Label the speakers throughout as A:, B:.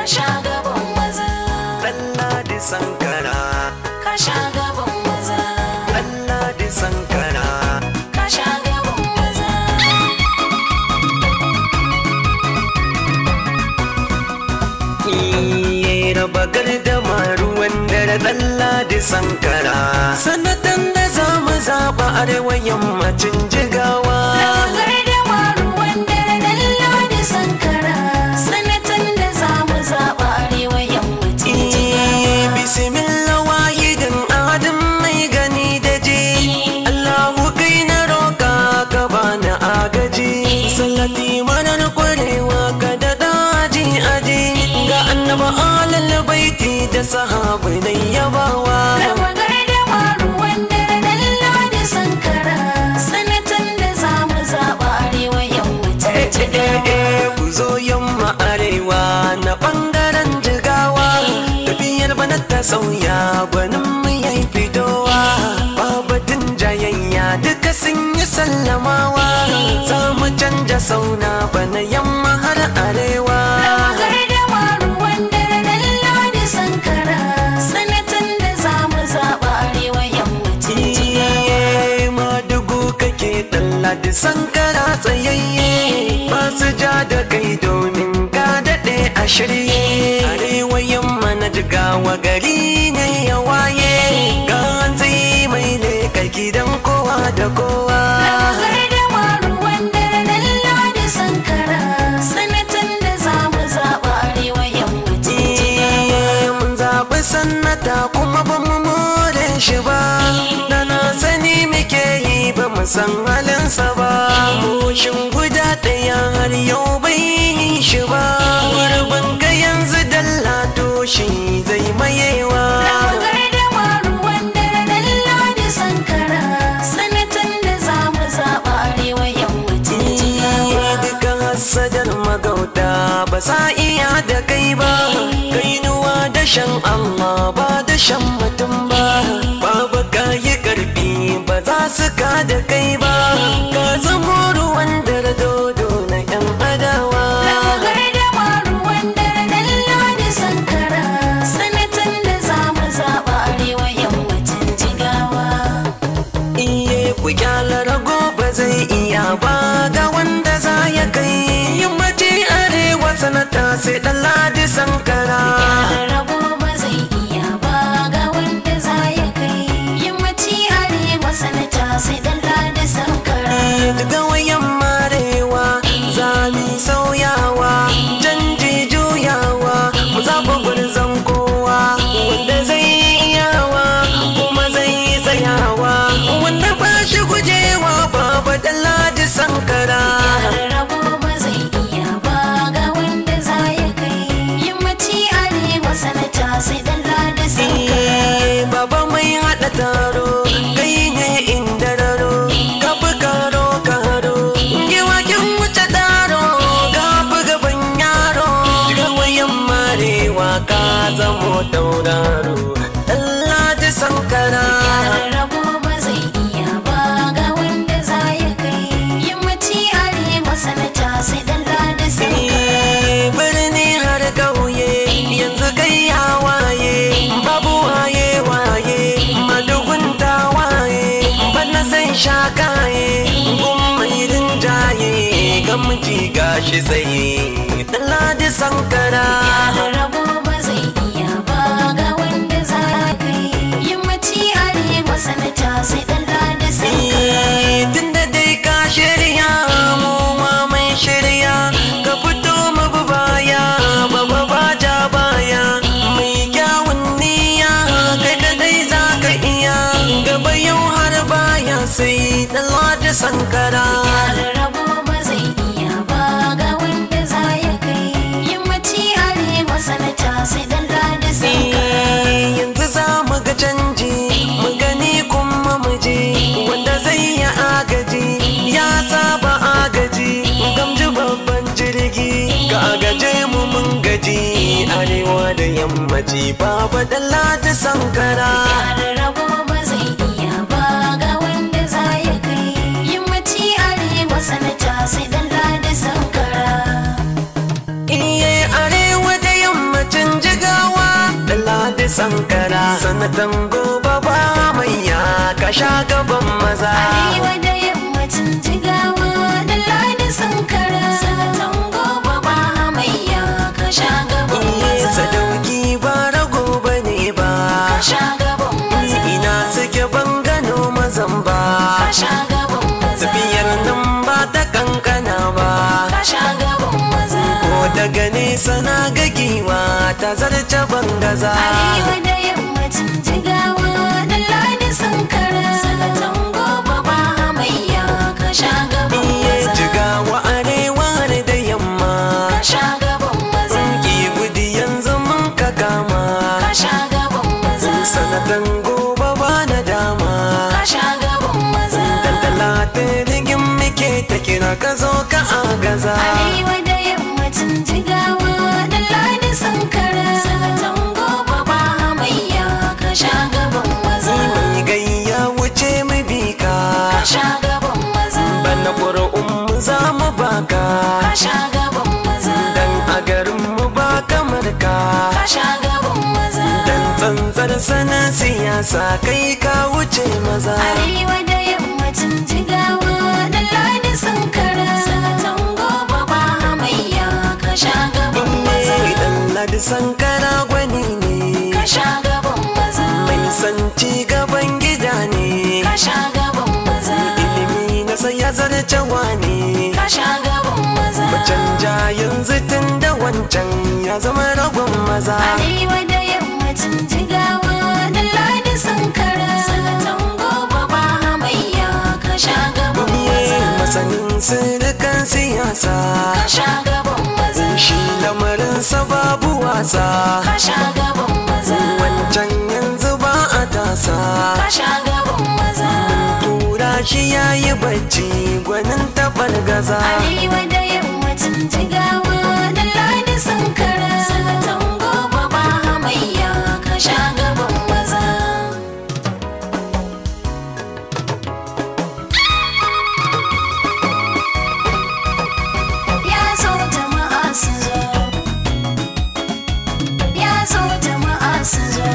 A: sha gaban maza
B: Ɗanladi Sankara,
A: ka sha gaban maza
B: Ɗanladi Sankara.
A: ka sha gaban maza
B: Iye raba gardama ruwan dare Ɗanladi Sankara. Sanatan da za mu zaɓa arewa yammacin jigawa.
A: Lagar da maruwan dare dalla da sankara sanatan da za mu zaɓa arewa yammacin
B: Iye bismillah wahidin adam mai gani da ji. Allahu kai na roƙa ka bani agaji. Sallati manar kwarewa ka da daji aji. Ga annaba alal baiti da sahabai na yabawa.
A: Raba gardama ruwan dare dalla da sankara sanatan da za mu zaɓa arewa yammacin jigawa.
B: ku zo yamma arewa na bangaren jigawa tafiyar bana ta sauya gwanin mu yayi fitowa babatin jayayya duka sun yi sallamawa za mu canja sauna bana yamma har arewa
A: Raba gardama ruwan dare dalla da sankara sanatan da za mu zaɓa arewa yammacin jigawa.
B: Iye madugu kake dalla da sankara tsayayye masu ja da kai domin ka daɗe a shirye arewa yamma na jigawa gari ne ya waye ga zai mai leka gidan kowa da kowa
A: Lagar da maruwan dare dalla da sankara sanatan da za mu zaɓa arewa yammacin jigawa.
B: Iye mun zaɓi sannata kuma ba mu more shi ba da na sani muke yi ba mu san halinsa ba Moshin guda ɗaya har yau bai yi shi ba gurbin ka yanzu dalla to shi zai mayewa
A: Lagar da maruwan dare dalla da sankara sanatan da za mu zaɓa arewa yammacin jigawa.
B: Iye duka hasadar magauta ba sa iya da kai ba kainuwa da shan Allah ba da shan mutum ba babu kayi karfi ba za su ka da kai ba ka zamo ruwan dare dodo na yan adawa
A: Lagar da maruwan dare dalla da sankara sanatan da za mu zaɓa arewa yammacin jigawa.
B: iye ku kyala rago ba zai iya ba ga wanda za ya kai yammaci arewa sanata sai dan ladi sankara
A: rabo ba zai iya ba ga wanda za ya kai yammaci arewa sanata sai dan ladi sankara
B: daga wayan marewa zami sauyawa canji juyawa mu zaɓa gwarzon kowa wanda zai iyawa kuma zai tsayawa wanda ba shi gujewa baba da ladi sankara
A: rabo ba zai iya ba ga wanda za ya kai yammaci arewa sanata sai dan ladi sankara
B: Eh, baba mai haɗa taro kai ne inda raro ka fi karo karo giwakin wuce taro ka fi gaban yaro ga wayan marewa ka zamo tauraro Allah ji sankara
A: rabo ba zai iya ba ga wanda za ya kai yammaci arewa sanata sai dan ladi sankara
B: Eh, birni har ƙauye yanzu kai ya waye babu waye waye madugun ta waye bana zai sha kaye gun mai rinjaye gamji gashi tsaye ladi sankara
A: rabo ba zai iya ba ga wanda za ya kai yammaci arewa sanata sai dan ladi sankara
B: Eh, tunda dai ka shirya mu ma mai shirya ka fito mu bi baya baba ba ja baya mai kyawun niyya kai kadai za ka iya gaba yau har baya sai dan ladi sankara
A: rabo ba zai iya ba ga wanda za ya kai yammaci arewa sanata sai dan ladi sankara
B: Eh, yanzu za mu ga canji mu gani kuma mu je wanda zai yi agaji ya saba agaji gamji babban jirgi ga agaje mu mun gaji arewa da yammaci baba da lati sankara
A: rabo ba zai iya ba ga wanda za ya kai yammaci arewa sanata sai dan ladi sankara
B: iye arewa da yamma sanatan gobe ba mai ya ka sha gaban maza
A: Arewa da yammacin jigawa da ladi sankara sanatan gobe ba hamayya ka sha gaban
B: Iye
A: maza
B: sadauki ba rago ba ne ba
A: ka sha gaban maza
B: ina suke ban gano mazan ba
A: ka sha gaban maza
B: tafiyar nan ba ta kankana ba
A: ka sha gaban maza
B: ko daga nesa na ga giwa ta zarce bangaza
A: Arewa da yammacin jigawa da ladi sankara sanatan gobe ba hamayya ka sha gaban
B: Iye
A: maza
B: jigawa arewa da yamma
A: ka sha gaban maza
B: ki gudu yanzu mun ka kama
A: ka sha gaban maza
B: sanatan gobe ba na dama
A: ka sha gaban maza
B: Dandala ta rigin muke ta kira ka zo ka agaza
A: Arewa da yammacin jigawa da ladi sankara sanatan gobe ba hamayya ka sha gaban maza
B: mai gayya wuce mu bi ka
A: ka sha gaban maza
B: bana ƙuri'un mu za mu baka
A: ka sha gaban maza
B: dan a garin mu ba kamar ka
A: ka sha gaban maza
B: dan tsantsar sanin siyasa kai ka wuce maza
A: Arewa da yammacin jigawa da ladi sankara sanatan gobe ba hamayya ka sha gaban maza
B: ne dan ladi sankara gwani ne
A: ka sha gaban maza
B: mai san ci gaban gida ne
A: ka sha gaban maza
B: ilimi na sai ya zarce wani
A: ka sha gaban maza
B: canja yanzu tun da wancan ya zama ragon maza
A: Arewa da yammacin jigawa da ladi sankara sanatan gobe ba hamayya ka sha gaban maza
B: Iye masanin sirrikan siyasa
A: ka sha gaban maza
B: shi lamarinsa babu wasa
A: ka sha gaban maza
B: wancan yanzu ba a tasa
A: ka sha gaban maza
B: tura shi yayi bacci gwanin tabar gaza
A: Arewa da yammacin jigawa da ladi sankara sanatan gobe ba hamayya ka sha gaban maza Ya zo jama'a su zo Ya zo jama'a su zo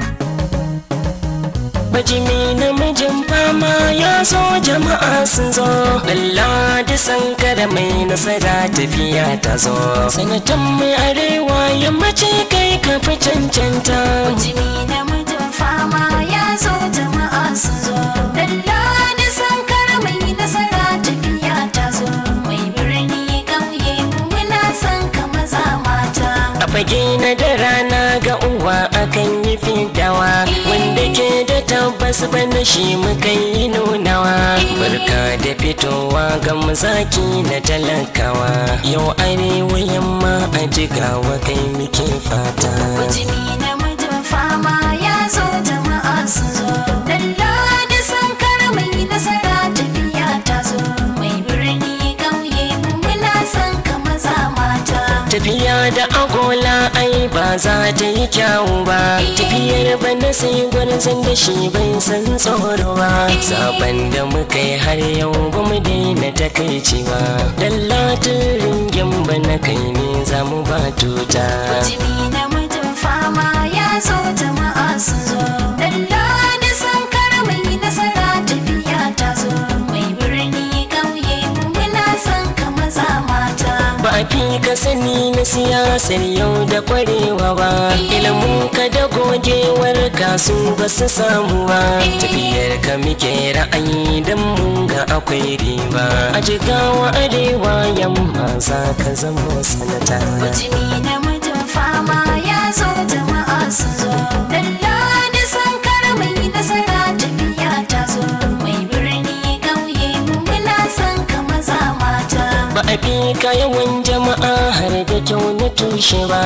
C: Bajimi namijin fama ya zo jama'a sun zo Lalla da sankara mai nasara tafiya ta zo Sanatan mai arewa yammaci kai ka fi cancanta
A: Jimi namijin fama ya zo jama'a su zo Dalla da sankara mai nasara tafiya ta zo Mai birni ƙauye muna son ka maza mata
C: A fage na da rana ga uwa akan yi fidawa Wanda ke da tabbas bana shi muka yi nunawa Barka da fitowa ga mazaki na talakawa Yau arewa yamma a jigawa kai muke fata
A: Jimi namijin fama ya zo jama'a su zo Dalla da sankara mai nasara tafiya ta zo Mai birni ƙauye muna son ka maza mata
C: Tafiya da agola ai ba za ta yi kyawu ba Tafiyar bana sai gwarzon da shi bai san tsoro ba Zaben da muka yi har yau ba mu daina takaici ba Dallatin ringin bana kai ne za mu ba tuta
A: Jimi namijin fama ya zo jama'a su zo Dalla da sankara mai nasara tafiya ta zo Mai birni ƙauye muna son ka maza mata
C: Ba a fi ka sani na siyasar yau da kwarewa ba Ilimin ka da gogewar kasu ba su samu ba Tafiyar ka muke ra'ayi don mun ga akwai riba A jigawa arewa yamma za ka zama sanata
A: Jimi namijin fama ya zo jama'a su zo Dalla da sankara mai nasara tafiya ta zo Mai birni ƙauye muna son ka maza mata
C: Ba a fi ka yawan jama'a har da kyau na tushe ba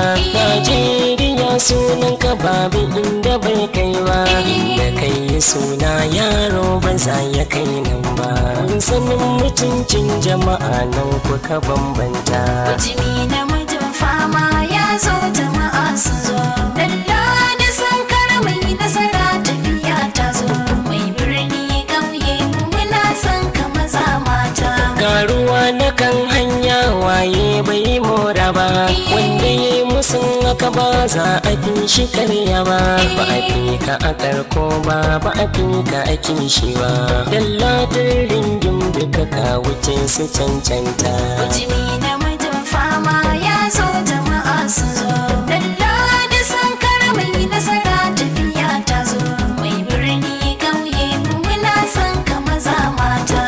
C: Najeriya sunan ka babu inda bai kai ba Inda kai suna yaro ba za ya kai nan ba Sanin mutuncin jama'a nan kuka bambanta
A: Jimi namijin fama ya zo jama'a su zo Dalla da sankara mai nasara tafiya ta zo Mai birni ƙauye muna son ka maza mata
C: Garuwa na kan hanya waye bai mora ba Wanda ya yi musun maka ba za a fi shi karya ba ba a fi ka a karko ba ba a fi ka a kishi ba dallatin ringin duka ka wuce su cancanta
A: Bujimi na mijin fama ya zo jama'a su zo. Dalla da sankar mai nasara tafiya ta zo. Mai birni ƙauye muna son ka maza mata.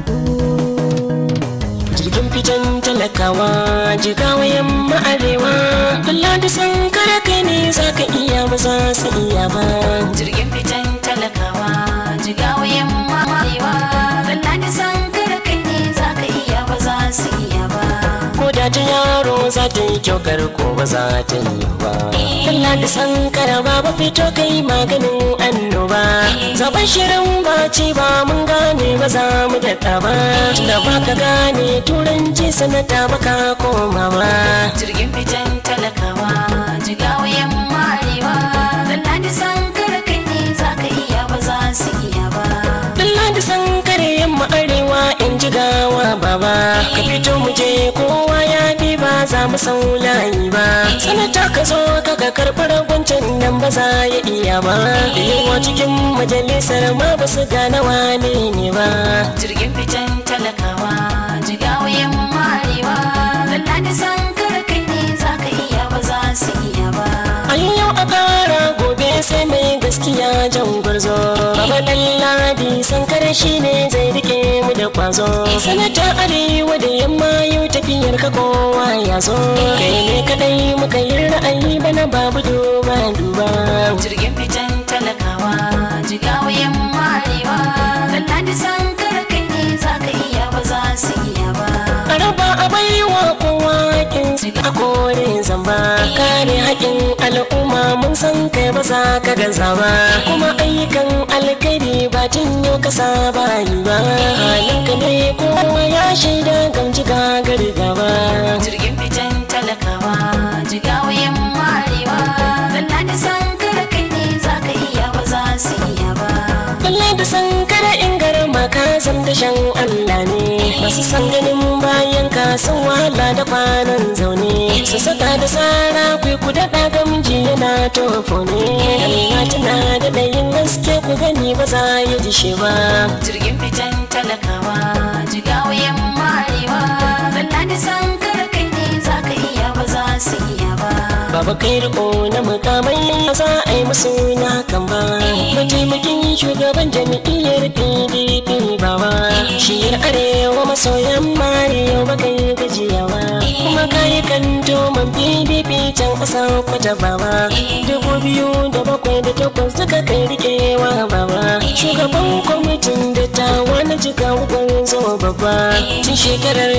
C: jirgin fitan talakawa jigawa yamma arewa kalla da sankara kai ne za ka iya ba za su iya ba
A: Jirgin fitan talakawa jigawa yamma arewa. Dalla da sankar kai ne za ka iya ba za su iya ba.
C: ko da ta yaro za ta yi kyau ko ba za ta yi ba kalla da sankara ba ba fito kai maganin annoba zaben shirin ba ci ba mun gane ba za mu daɗa ba tunda ba ka gane turanci sanata ba ka koma ba
A: Jirgin fitan talakawa jigawa yamma arewa. Dalla da sankar kai ne za ka iya ba za su iya ba.
C: Dalla da sankare yamma arewa in ji gawa baba ka fito mu je kowa ya bi ba za mu sau layi ba sanata ka zo ka ga karɓar wancan nan ba za ya iya ba da yawa cikin majalisar ma ba su gane wane ne ba
A: jirgin fitan talakawa jigawa yamma arewa lalla da sankar kai ne za ka iya ba za su iya ba
C: a yau a kara gobe sai mai gaskiya jan gwarzo baba dan ladi sankare shi ne zai rike mu da kwazo sanata arewa da yamma yau tafiyar ka kowa ya zo kai ne kadai muka yi ra'ayi bana babu duba duba
A: jirgin fitan talakawa jigawa yamma arewa lalla da sankar kai ne za ka iya ba za su iya ba
C: a raba a baiwa kowa hakin a kore zamba kare haƙin al'umma mun san kai ba za ka gaza ba kuma ayyukan alkhairi ba tun yau ka saba yi ba halinka ne kowa ya shaida gamji gagar gaba
A: jirgin fitan talakawa jigawa yamma arewa lalla da sankar kai ne za ka iya ba za su iya ba
C: Lalle da san kada in garma ka zam da shan Allah ne masu san ganin bayan ka sun wahala da kwanan zaune su saka da tsara kwai ku daɗa gamji yana tofo ne Allah tana da ɗayin gaske ku gani ba za ya ji shi ba
A: jirgin fitan talakawa jigawa yamma arewa lalla da sankar kai ne za ka iya ba za su iya ba
C: Baba kai riko na mukamai za a yi musu na kan ba mataimakin shugaban jami'iyyar PDP baba shiyar arewa maso yamma yau ba kai gajiyawa kuma kayi kanto man PDP can ƙasa kwata baba dubu biyu da bakwai da takwas suka kai rikewa baba shugaban kwamitin dattawa na jika hukun zo babba tun shekarar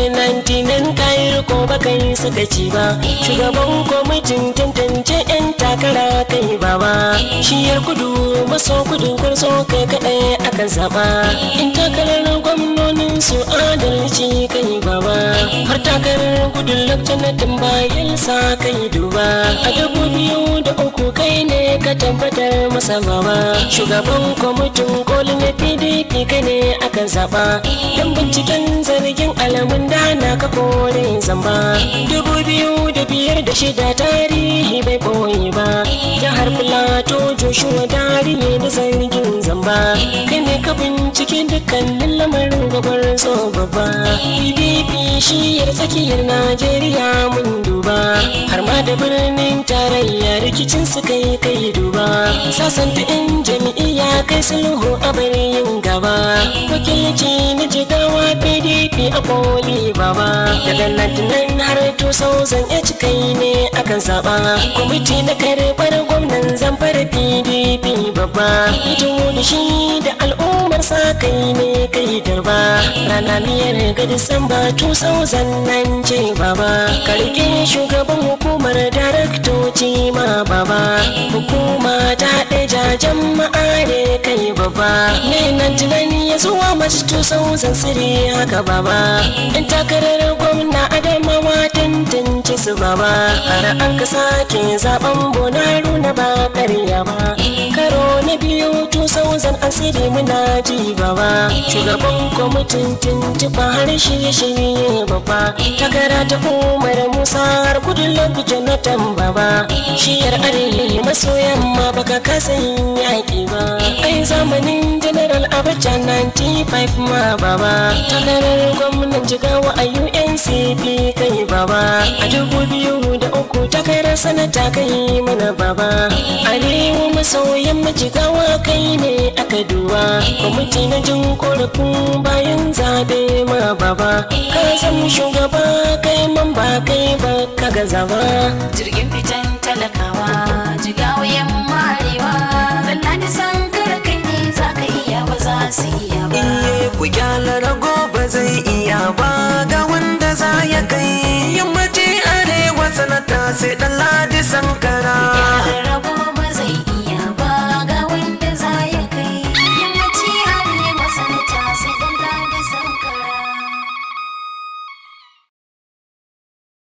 C: 99 kayi riko ba kai suka ci ba shugaban kwamitin tantance 'yan takara kai baba shiyar kudu maso kudu kwarso kai kaɗai aka zaɓa in takarar gwamnonin su adalci kai baba har takarar gudun lakcinatin bayan sa kai duba a dubu biyu da uku kai ne ka tabbatar masa baba shugaban kwamitin koli na pdp kai ne aka zaɓa don binciken zargin alamun dana ka kore zamba dubu biyu da biyar da shida tarihi bai boye ba jihar filato joshua dari ne da zargin zamba kai ne ka bincike dukkanin lamarin gabar so babba pdp shiyar tsakiyar najeriya mun duba har ma da birnin tarayya rikicin su kai kai duba sasanta in jami'iyya kai sulhu a yin gaba wakilci na jigawa pdp a koli baba daga nan har 2008 kai ne aka zaba kwamiti na karɓar gwamnan zamfara pdp babba ita da shi da al'ummar sa kai ne kai darba rana biyar ga disamba 2009 ce baba karke shugaban hukumar daraktoci ma baba hukuma ta haɗe jajen ma'are kai baba ne nan tunani ya zuwa mace 2003 haka baba in takarar gwamna adamawa tantance su baba har an ka sake zaben bonaru na ba karya ba karo na biyu 2000 asiri muna ji baba shugaban kwamitin tuntuɓa har shirye-shirye babba takara ta umar musa har kudin lobi jonathan baba shiyar arewa maso yamma baka kasa yin yaƙi ba ai zamanin general abacha 95 ma baba takarar gwamnan jigawa a uncp kai baba a dubu biyu da uku takarar sanata kai mana baba arewa maso yamma jigawa kai ne aka duba kwamiti na jin korafin bayan zabe ma baba ka san shugaba kai man ba kai ba ka gaza ba
A: jirgin fitan talakawa jigawa yamma arewa Allah da san kar kai ne za ka iya ba za su iya ba
B: iye ku gyara rago ba zai iya ba